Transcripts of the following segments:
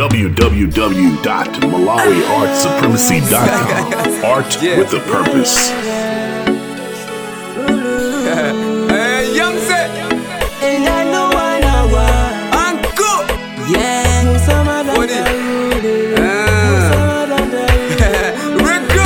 www.malawiartsupremacy.com. Art Yeah. with a purpose. Hey, young set, And I know I know why. uncle. Yeah, summer than What is- the Ah, summer than the Rico.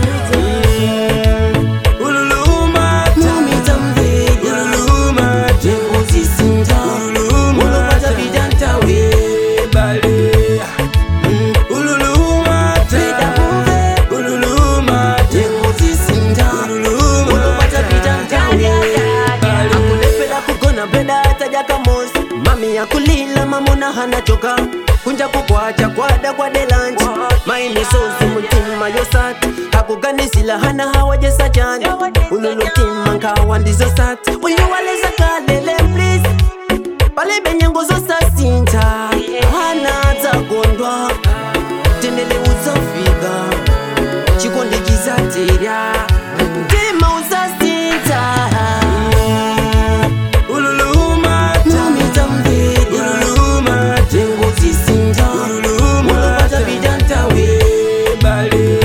Ululuma, tumita mvega. Ululuma, jengozi sinta. Ululuma, unopata vidanta we bale. Mm, Ululuma, teda kuve. Ululuma, jengozi sinta. Ululuma, unopata vidanta we bale. Akulepela kugona penda ataja kamosi mami yakulila mamona hana choka kunja kukwacha kwada kwa delanji maini sosi mutima yosati akuganisila hana hawajesa chani ululutima nkawa ndizo sati uyuwaleza kalele please pale benyengo zosasinta hana dzakondwa tendele uzafika chikondi chizaterya mtima uzasinta ululuma tamita mvega ululuma tengo zisinta ululuma unopata vidantawe bale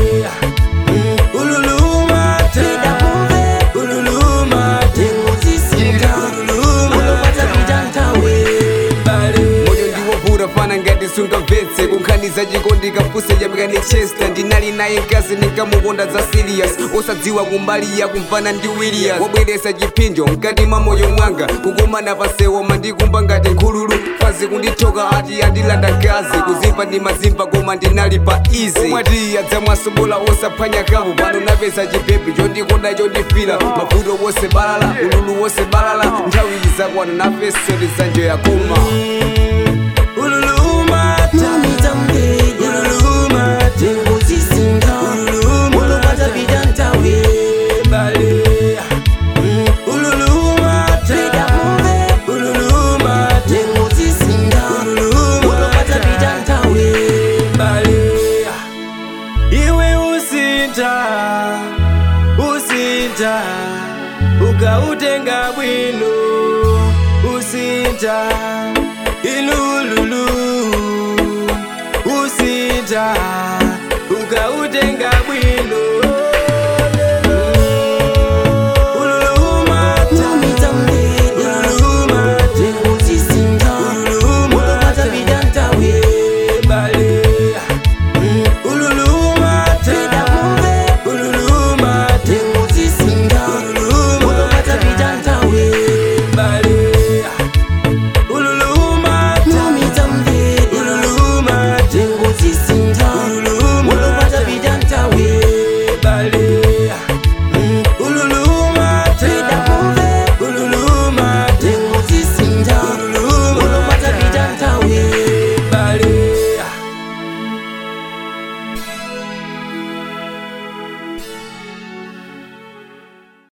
ululuma teda kuve ululuma tengo zisinta ululuma unopata vidantawe bale moyo ndiwovura fana ngati sungavetse kunkhaniza chikondi kapuse yamikani chester ndinali naye mkazi ndinkamukonda za sirius osadziwa kumbali yakumvana ndi willias wabweresa chipinjo mkati mwa moyo mwanga kukumana pasewo mandikumba ngati nkhululu fazi kundithoka ati andilanda gazi kuzimba ndi mazimba koma ndinali pa izi omwati adzamwasobola osaphwanya kapo pano napeza chipepe chondikonda chondifira mavuto wose balala ululu wose balala nthawi izakwana nafeso ndizanjo yakuma ululuma tamita mvega ululuma tengo zisinta ululuma unopata vidantawe bale Mm, ululuma teda kuve ululuma tengo zisinta ululuma unopata vidantawe bale iwe usinta usinta ukautenga bwino usinta